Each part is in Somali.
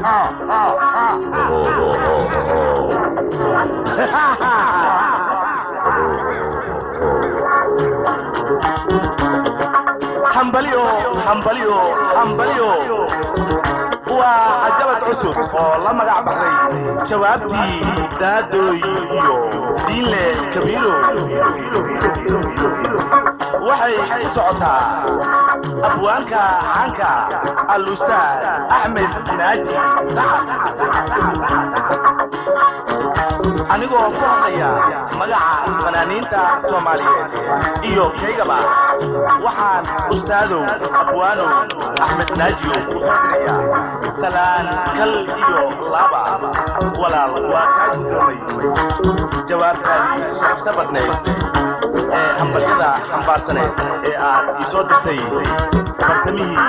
hambalyo hambalyo hambalyo waa cajalad cusub oo la magac baxday jawaabtii daadooy iyo diinle kabiiro waxay ku socotaa abwaanka caanka al-ustaad axmed naaji sacad anigoo ku hadlaya magaca fanaaniinta soomaaliyeed iyo kaygaba waxaan ustaadow abwaanow axmed naajiyo ku fasirayaa salaan kal iyo laba walaal waa kaa guddoomay jawaabtaadii sharafta badnayd ee hambalyada xambaarsaneed ee aad ii soo dirtay bartamihii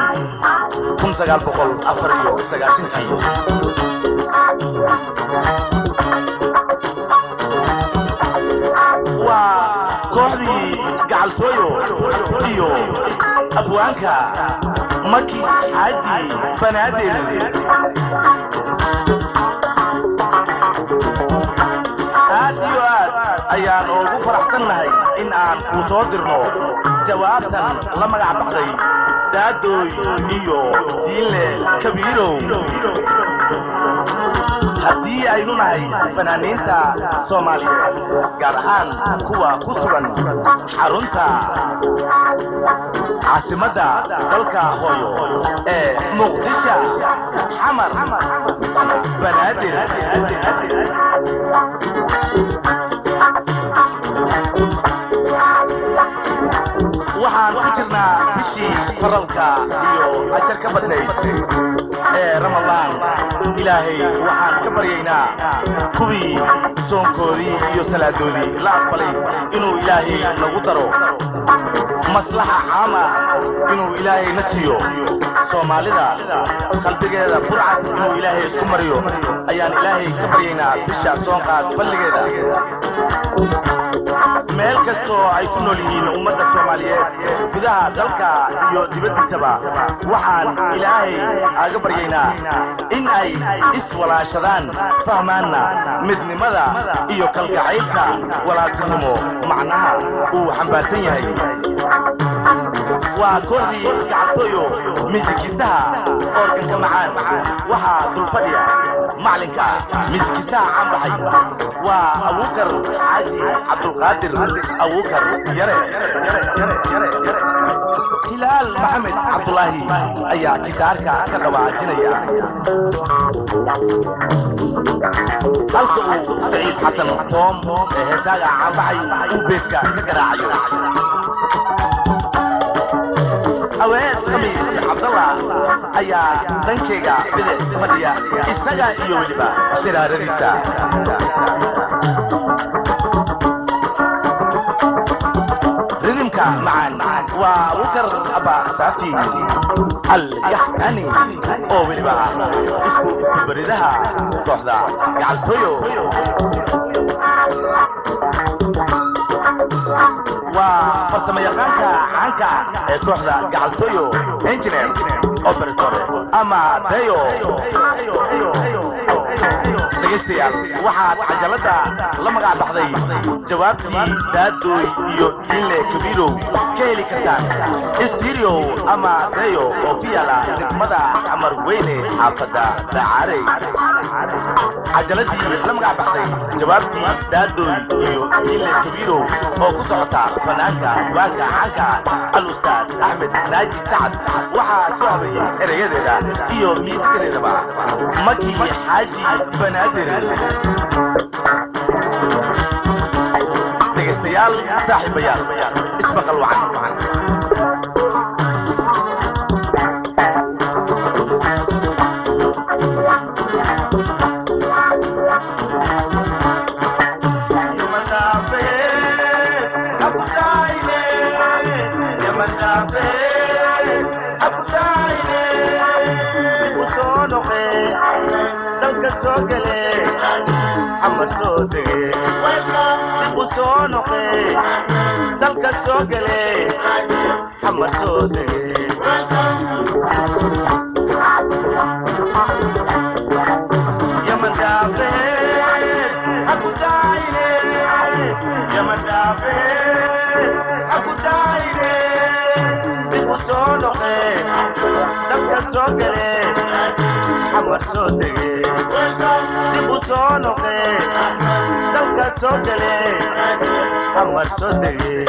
kii waa kooxdii gacaltooyo iyo abwaanka maki xaaji banaadir aad iyo aad ayaan ugu faraxsannahay in aan kuu soo dirno jawaabtan la magac baxday daadooy iyo diinle kabiirow haddii aynu nahay fanaaniinta soomaaliyeed gaar ahaan kuwa ku sugan xarunta caasimadda dalka hooyo ee muqdisha xamar misna banaadir waxaan ku jirnaa bishii faralka iyo ajar ka badnayd ee ramadaan ilaahay waxaan ka baryaynaa kuwii soonkoodii iyo salaadoodii la aqbalay inuu ilaahay nagu daro maslaxa caama inuu ilaahay na siiyo soomaalida qalbigeeda burcad inuu ilaahay isku mariyo ayaan ilaahay ka baryaynaa bisha soonqaad falligeeda meel kastoo ay ku nool yihiin ummadda soomaaliyeed gudaha dalka iyo dibaddiisaba waxaan ilaahay aaga baryaynaa in ay iswalaashadaan fahmaanna midnimada iyo kalgacaylka walaaltinimo macnaha uu xambaarsan yahay waa kooxdii gacaltooyo miisikiistaha oorganka macaan waxaa dulfadhiya maclinka miisikiistaha caan baxay waa abuukar xaaji cabdulqaadir abuukar yare hilaal maxamed cabdulaahi ayaa gitaarka ka dhawaajinaya halka uu saciid xasan toom ee heesaaga caanbaxay uu beeska ka garaacayo awees khamiis cabdalla ayaa dhankayga bidix fadhiya isaga iyo weliba shiraaradiisa ridimka macaan waa abukar abba saafi alyaxtani oo weliba isku baridaha kooxda gacaltooyo waa farsamayaqaanka caanka ee kooxda gacaltooyo engineer operator ama dayo dhegaystayaal waxaad cajaladda la magac baxday jawaabtii daadooy iyo diinle kabiirow ka heli kartaan stereo ama dayo oo ku yaala degmada xamar weyne xaafadda dacaarey cajaladii la magac baxday jawaabtii daadooy iyo diinle kabiirow oo ku socota fanaanka waanka caanka al-ustaad axmed naaji sacad waxaa soo habeeyey erayadeeda iyo miisikadeedaba maki xaaji banaadir dhegaystayaal saaxiibayaal ismaqal wacan dalka soo gale xamar soo dege dib u soo noqe dalka soo gale xamar soo dege dalka soo gale xamar soo dege dib u soo noqe dalka soo gale xamar soo dege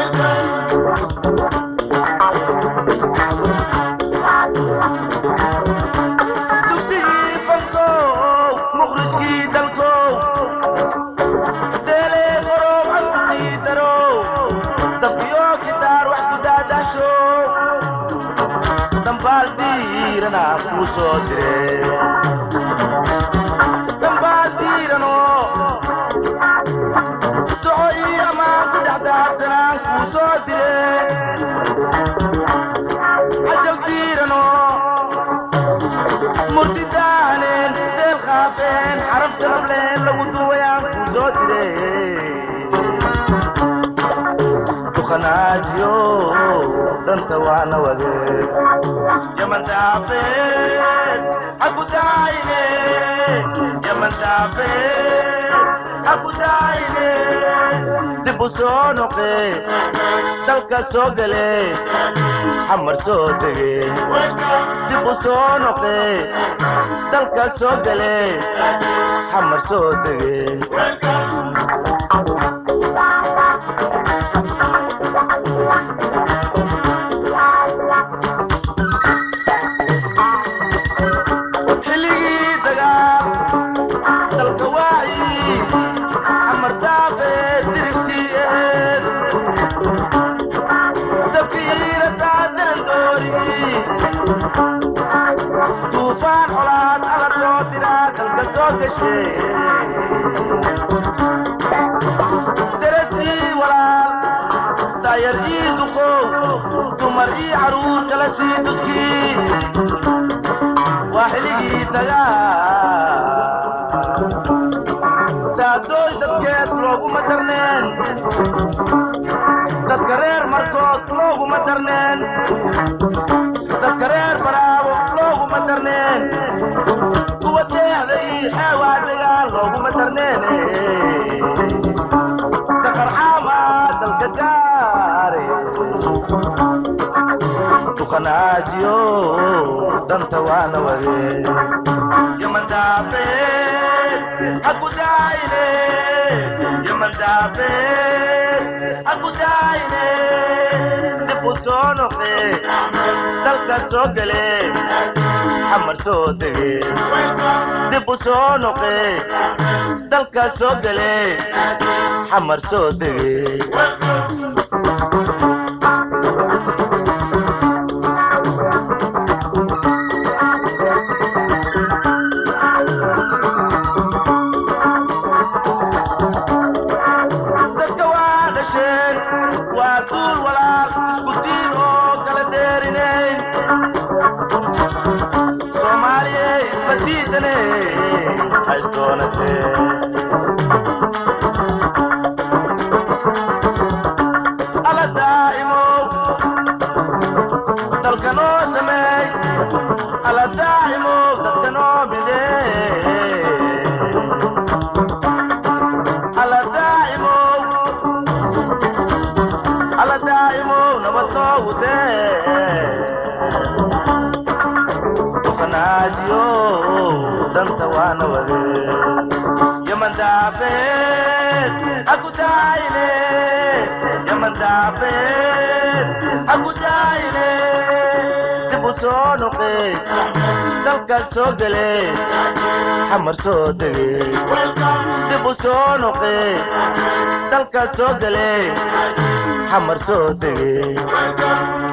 dugsigii fankow mukhrijkii dalkow deelee qorow canku sii darow dafiyo kitaar wax ku daadaasho dambaal diirana kuu soo dire dambaal diirano duco iyo ammaan ku dhex daadsanaan kuu soo dire cajal diirano murti daahaneen deel khaafeen xaraf dalableen lagu duwayaan kuu soo dire duqanaajiyo danta waana wade yaman daafeen haku daayine yaman daafeen haku daayine dib u soo noqe dalka soo gale xamar soo dege dib u soo noqe dalka soo gale xamar soo dege xilligii dagaal dalka waayi xamar daafe dirigtiyeed dabkiina saadaran doori duufaan colaad ala soo diraa dalka soo gashe deresii walaal daayar ii duqow dumar ii caruur kala sii dudkii waa xiligii dagaal daadooy dadkeed looguma darneen dadka reer markood looguma darneen dadka reer baraabo looguma darneen kuwa deexda ii xeewaa dagaal looguma darneene daqarcaama dalka gaare duqanaajiyo danta waana wade yaman daafeen haku daayine yaman daafeen haku daayine dib u soo noqde dalka soo gale xamar soo dege dib u soo noqe dalka soo gale xamar soo dege dadka waa dhasheen waa duul walaal isku diin oo kala deerinayn soomaaliye isma diidane haysdoonatee ala daa'imow dalka noo sameey ala daa'imow dadka noo midee ala daa'imow ala daa'imow nabad noogu dee duqanaajiyo danta waana wade yaman daafeen haku daayine yaman daafeen haku daayine dib u soo noqe dalka soo gale xamar soo dege dib u soo noqe dalka soo gale xamar soo dege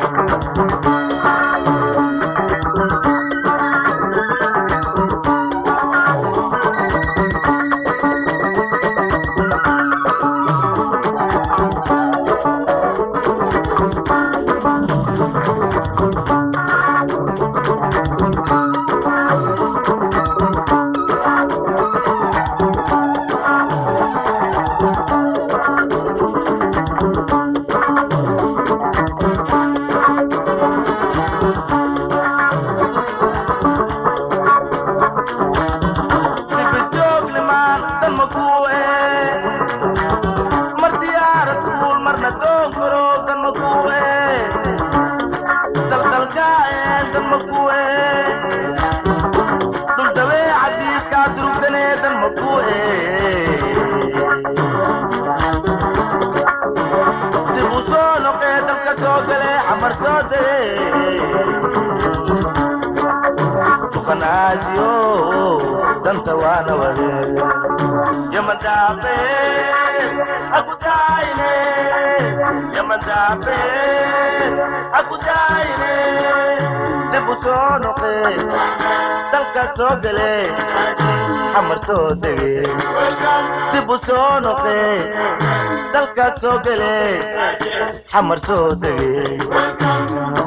naajiyo danta waana wade yamandaafe hakutaayne yamandaafe hakutaayne dib u soo noqe dalka soo gele xamar soo dege dib u soo noqe dalka soo gele xamar soo dege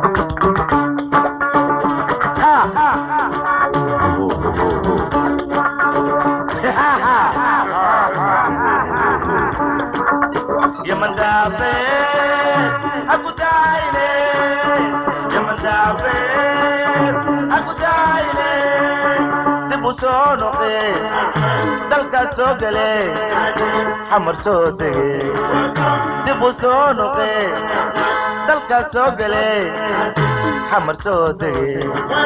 yamandaafe hakutaayne yamandaafe hakutaayne dib u soo noqe dalka soo gele xamar soo dege dib u soo noqe dalka soo gele xamar soo dege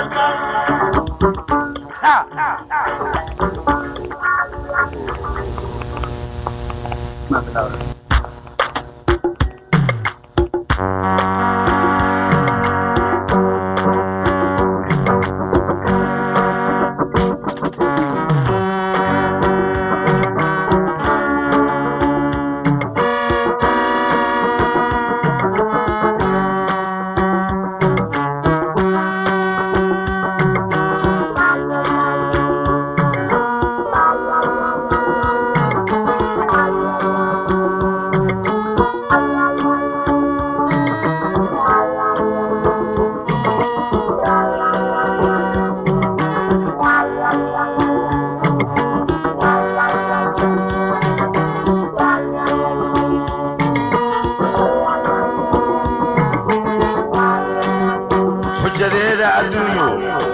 xujadeeda adduunyu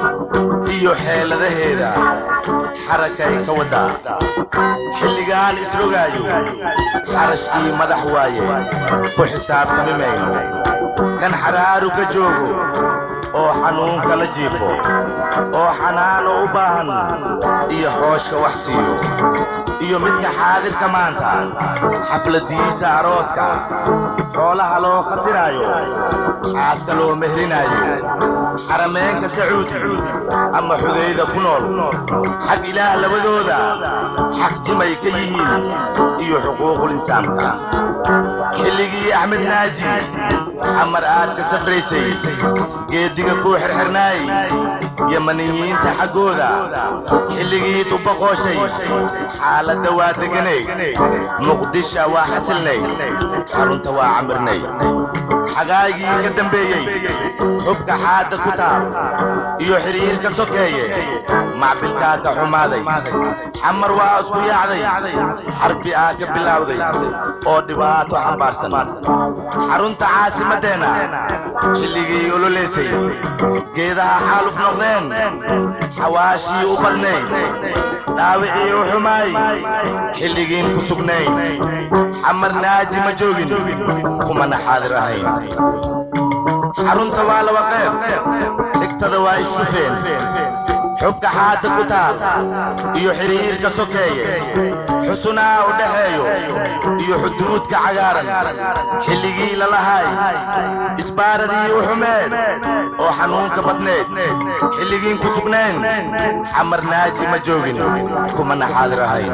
iyo xeeladaheeda xarakay ka waddaa xilligaan isrogaayo xarashkii madax waaye ku xisaabtami mayno kan xaraaru ka joogo oo xanuunka la jiifo oo xanaano u baahan iyo xooshka wax siiyo iyo midka xaadirka maanta xafladiisa arooska xoolaha loo khasiraayo xaaska loo mehrinaayo xarameenka sacuudi ama xudayda ku nool xag ilaah labadooda xaq jimay ka yihiin iyo xuquuqul insaanka xilligii axmed naaji xamar aad ka safraysay geeddiga kuu xirxirnaay yamaniyiinta xaggooda xilligii dubbaqooshay xaaladda waa deganay muqdisha waa xasilnay xarunta waa camirnay xagaagii ka dambeeyey xubka xaadda ku taal iyo xidhiirka sokeeye macbilkaa ka xumaaday xamar waa isku yaacday xarbi aa ka bilowday oo dhibaato xambaarsan xarunta caasimaddeenna xilligii ololeysay geedaha xaaluf noqdeen xawaashii u badnayd dhaawicii u xumaay xilligiin ku sugnayn xamar naaji ma joogin kumana xaadir ahayn xarunta waa laba qayb xigtada waa ishufeen xubka xaadda ku taal iyo xidhiirka sokeeye xusunaa u dhaxeeyo iyo xuduudka cagaaran xilligii lalahay isbaaradii u xumeed oo xanuunka badneed xilligiin ku sugnayn xamar naaji ma joogin kumana xaadir ahayn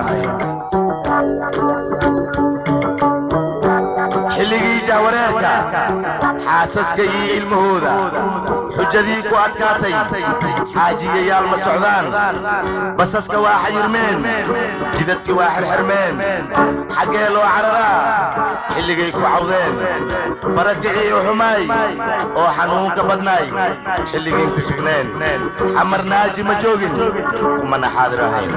xilligii jahwareerka xaasaska iyo ilmahooda xujadii ku adkaatay xaajiyayaal ma socdaan basaska waa xayirmeen jidadki waa xirxirmeen xaggee loo cararaa xilligay ku cawdeen barakicii u xumaay oo xanuunka badnaay xilligiin ku sugneen xamar naaji ma joogin kumana xaadir ahayn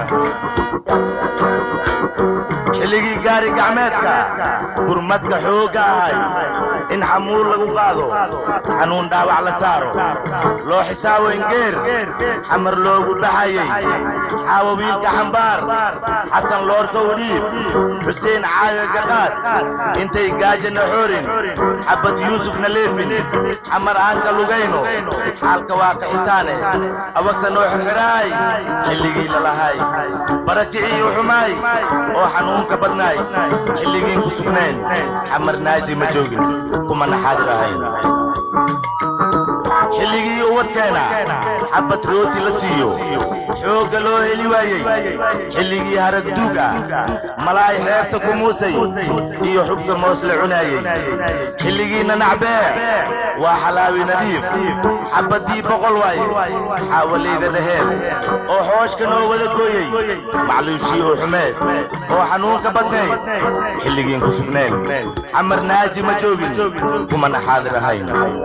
xilligii gaari gacmeedka gurmadka xoogga ahay in xamuul lagu qaado xanuun dhaawac la saaro loo xisaabo ingeer xamar loogu dhaxayey xaawo wiilka xambaar xasan loorka udhiib xuseen caaga gaqaad intay gaajana xoorin xabad yuusufna leefin xamar aanka lugayno xaalka waa qaxitaane awagta noo xirxiraay xilligii lalahay barakicii u xumaay oo xanuunka badnaay xilligiin ku sugnayn xamar naaji ma joogin kumana xaadir ahayn xilligii uwadkeena xabad rooti la siiyo xoogga loo heli waayey xilligii haragduug ah malaay xeebta ku muusay iyo xubka moos la cunaayey xilligiinna nacbee waa xalaawi nadiif xabaddii boqol waaye xaawalayda dhaheen oo xooshka noo wada gooyey macluushii oo xumeed oo xanuunka badnayd xilligiin ku sugnayn xamar naaji ma joogin kumana xaadir ahayn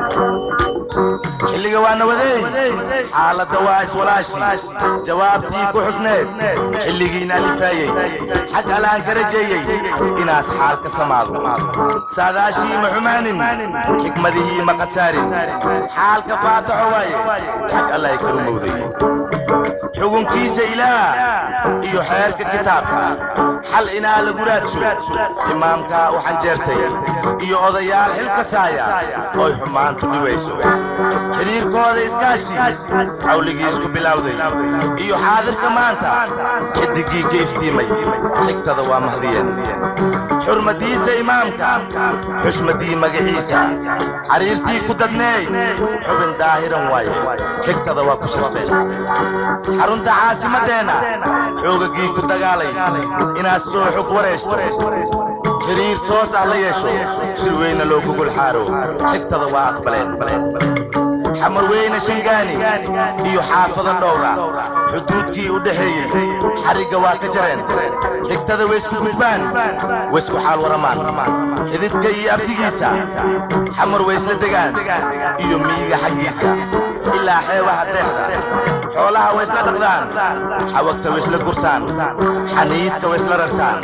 xilliga waana wadeey xaaladda waa iswalaashi jawaabtii ku xusneed xilligiina alifaayey xag alaan ka rajeeyey inaas xaal ka samaado saadaashii ma xumaanin xikmadihii ma khasaarin xaalka faataxo waaye xag allay ka rumowday xugunkiisa ilaah iyo xeerka kitaabka xal inaa lagu raadsho imaamkaa u xanjeertay iyo odayaal xil kasaaya oy xumaantu dhiwayso xidhiirkooda iskaashi cawligiis ku bilowday iyo xaadirka maanta xidiggii ka iftiimay xigtada waa mahdiyeen xurmadiisa imaamka xushmadii magaciisa xariirtii ku dadneey xubin daahiran waaye xigtada waa ku sharfeen xarunta caasimaddeenna xoogagii ku dagaalay inaad soo xog waraysto xiriir toos ah la yeesho shir weyna loo gogol xaaro xigtada waa aqbaleen xamar weyne shangaani iyo xaafado dhowra xuduudkii u dhexeeyey xarigga waa ka jareen xigtada waysku gudbaan waysku xaal waramaan xididka iyo abdigiisa xamar waysla degaan iyo miyiga xaggiisa ilaa xeebaha deexda xoolaha waysla dhaqdaan xawagta waysla gurtaan xaniidka waysla rartaan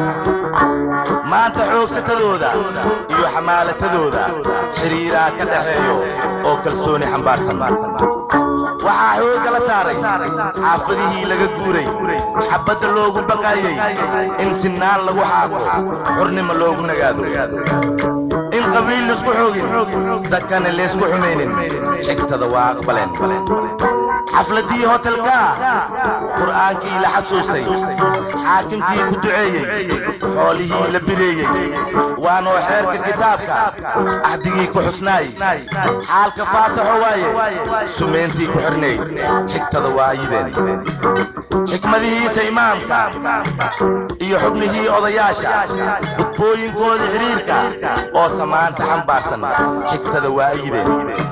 maanta xoogsatadooda iyo xamaalatadooda xidhiiraa ka dhaxeeyo oo kalsooni xambaarsan waxaa xoogga la saaray xaafadihii laga guuray xabbadda loogu baqaayey in sinnaan lagu xaaqo xornimo loogu nagaado in qabiil laisku xoogin dadkana laysku xumaynin xigtada waa aqbaleen xafladdii hotelkaa qur'aankii la xasuustay xaakimkii ku duceeyey xoolihii la bireeyey waanoo xeerka kitaabka ahdigii ku xusnaay xaalka faataxo waaye sumayntii ku xirnayd xigtada waa ayideen xikmadihiisa imaamka iyo xubnihii odayaasha gudbooyinkooda xidhiirka oo samaanta xambaarsan xigtada waa ayideen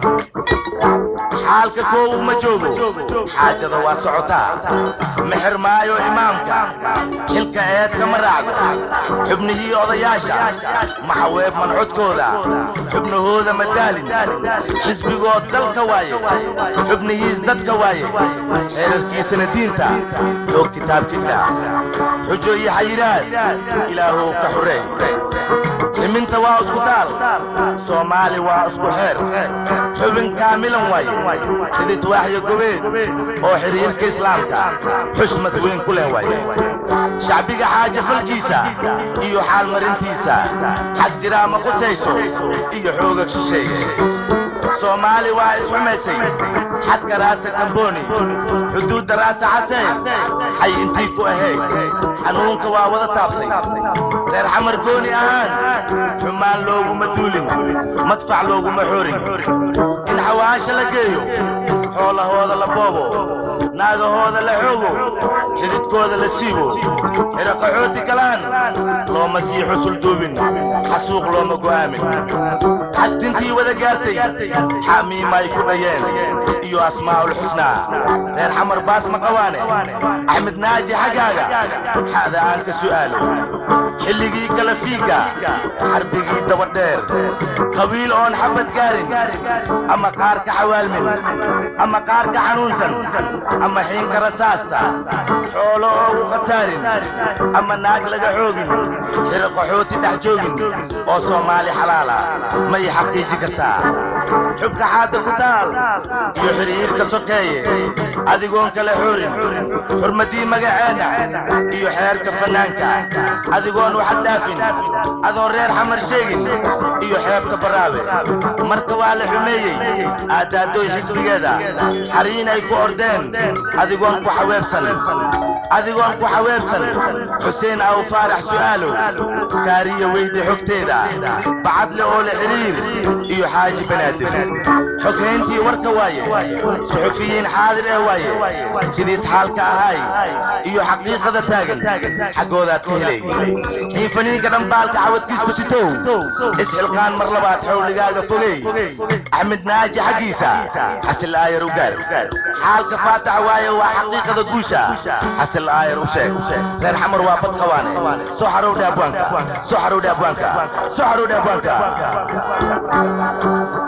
xaalka koowu ma joogo xaajada waa socotaa mexer maayo imaamka xilka eedka ma raacdo xubnihii odayaasha maxaweeb mancodkooda xubnahooda ma daalin xisbigood dalka waaye xubnihiis dadka waaye xeerarkiisana diinta xoog kitaabka ilaah xujo iyo xayiraad ilaahow ka xureey ximinta waa isku taal soomaali waa isku xeer xubin kaamilan waaye xidid waaxyo gobeed oo xidhiirka islaamka xushmad weyn ku leh waaye shacbiga xaaja falkiisa iyo xaalmarintiisa xag jiraa ma qusayso iyo xoogag shisheeye soomaali waa isxumaysay xadka raasa kamboni xuduudda raasa xaseen xay intii ku ahayd xanuunka waa wada taabtay reer xamar gooni ahaan xumaan looguma duulin madfac looguma xoorin in xawaasha la geeyo xoolahooda la boobo naagahooda la xoogo xididkooda la siibo xiraqaxooti galaan looma sii xusul duubin xasuuq looma go'aamin xagdintii wada gaartay xamiimay ku dhayeen iyo asmaa'ul xusnaa reer xamar baas ma qawaane axmed naaji xaggaaga xa'da aan ka su'aalo xilligii kala fiigga xarbigii dabadheer qabiil oon xabad gaarin ama qaarka xawaalmin ama qaarka xanuunsan ama xiinka rasaasta xoolo oogu khasaarin ama naag laga xoogin xiro qaxooti dhex joogin oo soomaali xalaala may xaqiiji kartaa xubka xaadda ku taal iyo xidhiirka sokeeye adigoon kala xoorin xurmaddii magaceenna iyo xeerka fannaanka adigoon waxad dhaafin adoon reer xamar sheegin iyo xeebta baraawe marka waa la xumeeyey aaddaadooy xisbigeeda xariin ay ku ordeen adigoon ku xaweebsan adigoon ku xaweebsan xuseen aw faarax su'aalow kaariya weydi xogteeda bacadle oo la xidhiir iyo xaaji banaadir banaadir xoghayntii warka waaye suxufiyiin xaadir eh waaye sidiis xaalka ahay iyo xaqiiqada taagan xaggoodaad ka helay xiifaniinka dhambaalka cawadkiisku sitow isxilqaan mar labaad xowligaaga fogey axmed naaji xaggiisa xasil aayar u gaar xaalka faatax waaye waa xaqiiqada guusha xasil aayar u sheeg reer xamar waa bad qawaane soo xarowdhe abwaanka soo xarowdhe abwaanka soo xarowdhe abwaanka